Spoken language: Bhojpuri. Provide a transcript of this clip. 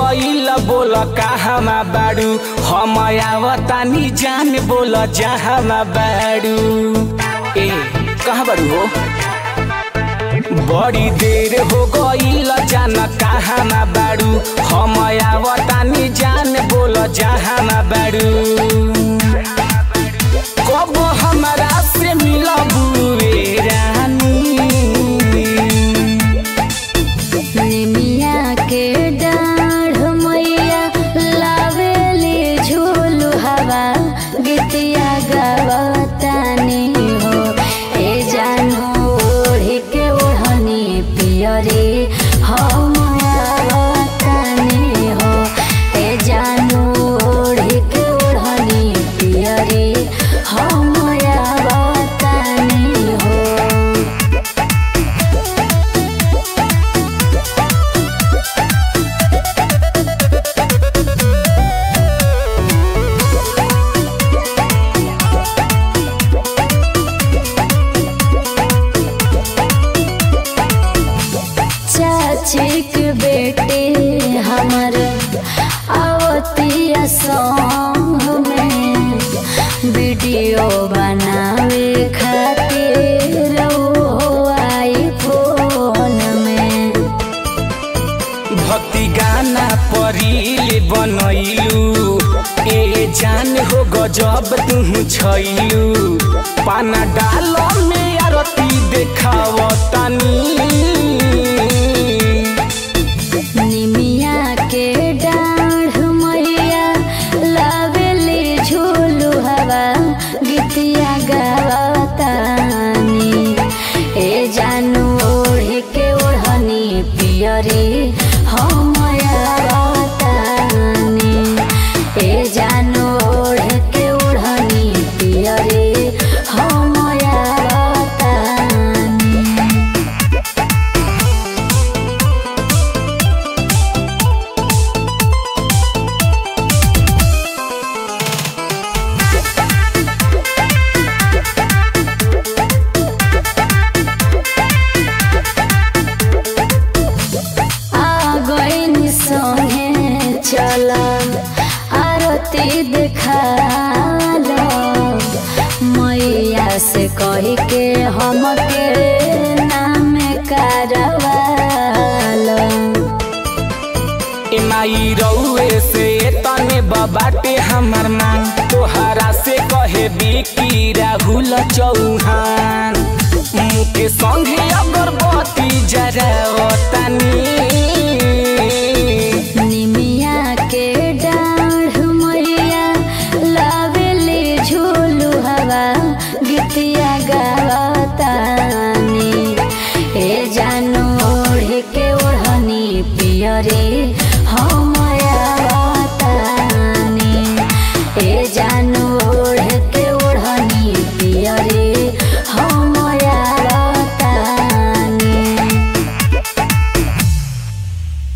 गईल बोल कहमा बाड़ू हम आवतानी जान बोल जहाँ बाड़ू ए कहाँ बाड़ू हो बड़ी देर हो गईल जान कहाँ बाड़ू हम आवतानी जान बोल जहाँ बाड़ू कब हमरा से मिलबू रे रानी निमिया के डाढ़ मैया लावेली झूलू हवा गीतिया गवतानी हो ए जानू ओढ़ी के ओढ़नी पियरी हम आवतानी हो ए जानू ओढ़ी के ओढ़नी पियरी हम आवतानी हो चाची के बेटे हमर आवतिया सॉन्ग में वीडियो बनावे खातिर वो आई फोन में भक्ति गाना परिल बनैलू ए जान हो गजब तू छैलू पाना डाल में आरती देखावतानी निमिया के डाढ़ मैया लावेली झूलू हवा गीतिया गावतानी ए जानू ओढ़े के ओढ़नी पियरी हम आवतानी ए जानू ओढ़े के ओढ़नी पियरी हम आवतानी आ गईन संगे चल आरती देखाल मैया से कही के हमके नाम करवाल ए माई रउए से तने बाटे हमर मांग तोहरा से कहे बिकी राहुल चौहान मुके संगे अगरबत्ती जरावतानी निमिया के डाढ़ मैया लावेली झूलू हवा गीतिया गावतानी ए जानू ओढ़े के ओढ़नी पियरी